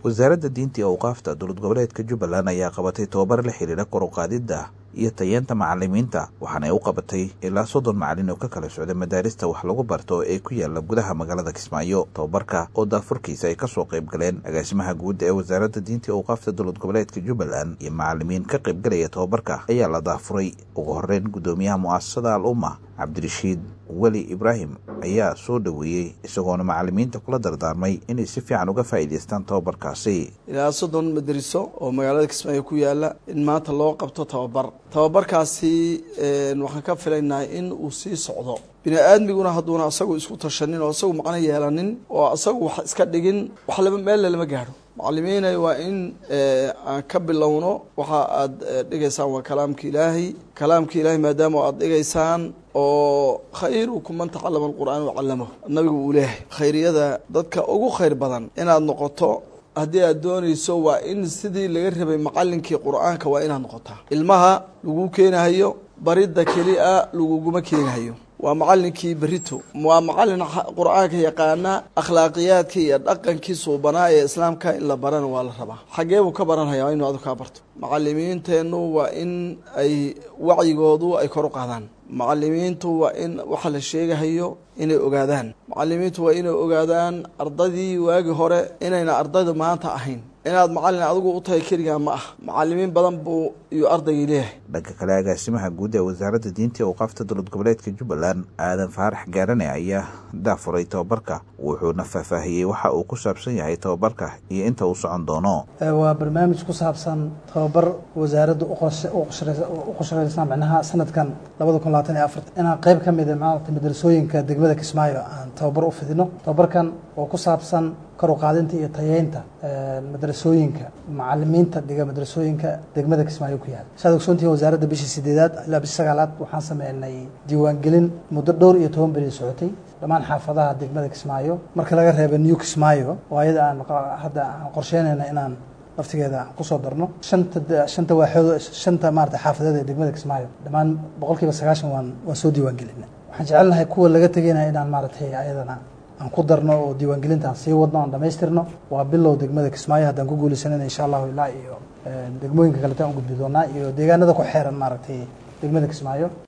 wasaaradda diinta iyo awqaafta dowlad goboleedka jubbaland ayaa qabatay tobabar la xiriira kor u qaadidda iyo tayeenta macalimiinta waxaana ay u qabatay ilaa soddon macalin oo ka kala socda madaarista wax lagu barto ee ku yaala gudaha magaalada kismaayo tobabarka oo daafurkiisa ay kasoo qayb galeen agaasimaha guud ee wasaaradda diinta iyo awqaafta dowlad goboleedka jubbaland iyo macalimiin ka qayb galaya tobabarka ayaa la daafuray ugu horeyn guddoomiyaha mu'asasada al umma cabdirashiid weli ibraahim ayaa soo dhoweeyey isagoona macalimiinta kula dardaarmay inay si fiican uga faa'iidaystaan tobabarkaasi ilaa soddon madariso oo magaalada kismaayo ku yaala in maanta loo qabto tababar tababarkaasi waxaan ka filaynaa in uu sii socdo bini aadmiguna hadduuna asagu isku tashanin oo asagu macno yeelanin oo asagu wax iska dhigin wax laba meelle lama gaadho macalimiina waa in aan ka bilowno waxa aada dhigaysaan waa kalaamka ilaahay kalaamka ilaahay maadaama aada dhigaysaan oo khayrukum man tacalama alqur'aan wacallamahu nabigu uu leeyahay khayriyada dadka ugu khayr badan inaad noqoto haddii aad doonayso waa in sidii laga rabay macalinkii qur'aanka waa inaad noqotaa ilmaha lagu keenahayo baridda keli a laguguma keenahayo waa macalinkii berito waa macalin qur-aanka yaqaana akhlaaqiyaadka iyo dhaqankii suubanaa ee islaamka in la barana waa la rabaa xagee buu ka baranhayaa inuu adu kaa barto macalimiinteennu waa in ay wacyigoodu ay kor u qaadaan macalimiintu waa in waxa la sheegahayo inay ogaadaan macalimiintu waa inay ogaadaan ardadii waagi hore inayna ardayda maanta ahayn inaad macalin adigu u tahay keligaa ma ah macalimiin badan buu iyo ardaygii leeyahay dhanka kale agaasimaha guud ee wasaaradda diinta iyo awqaafta dowlad goboleedka jubbaland aadan faarax gaarane ayaa daafuray tobabarka wuxuuna faahfaahiyey waxa uu ku saabsan yahay tobabarka iyo inta uu socon doono waa barnaamij ku saabsan tobabar wasaaradda u qoshoreysa micnaha sanadkan labada kun labaatan iyo afarta inaan qeyb ka mida maarata madrasooyinka degmada kismaayo aan tababar u fidino tobabarkan oo ku saabsan kor u qaadinta iyo tayeynta madrasooyinka macalimiinta dhiga madrasooyinka degmada kismaayo ku yaala saad ogsoontihiin wasaaradda bishii sideedaad ilaa bishii sagaalaad waxaan sameynay diiwaangelin muddo dhowr iyo toban beri socotay dhammaan xaafadaha degmada kismaayo marka laga reeba new kismaayo oo ayada aan hadda aan qorsheynayna inaan laftigeeda aan kusoo darno shanta shanta waaxood shanta maarata xaafadeed ee degmada kismaayo dhammaan boqol kiiba sagaashan waan waan soo diiwaangelinay waxaan jecelnahay kuwa laga tegeynaya inaan maaratay ayadana aan ku darno oo diiwaangelinta aan sii wadno aan dhamaystirno waa bilow degmada kismaayo haddaan ku guulaysanana insha allahu ilaa iyo degmooyinka kaleto aan u gudbi doonaa iyo deegaanada ku xeeran maaragtay degmada kismaayo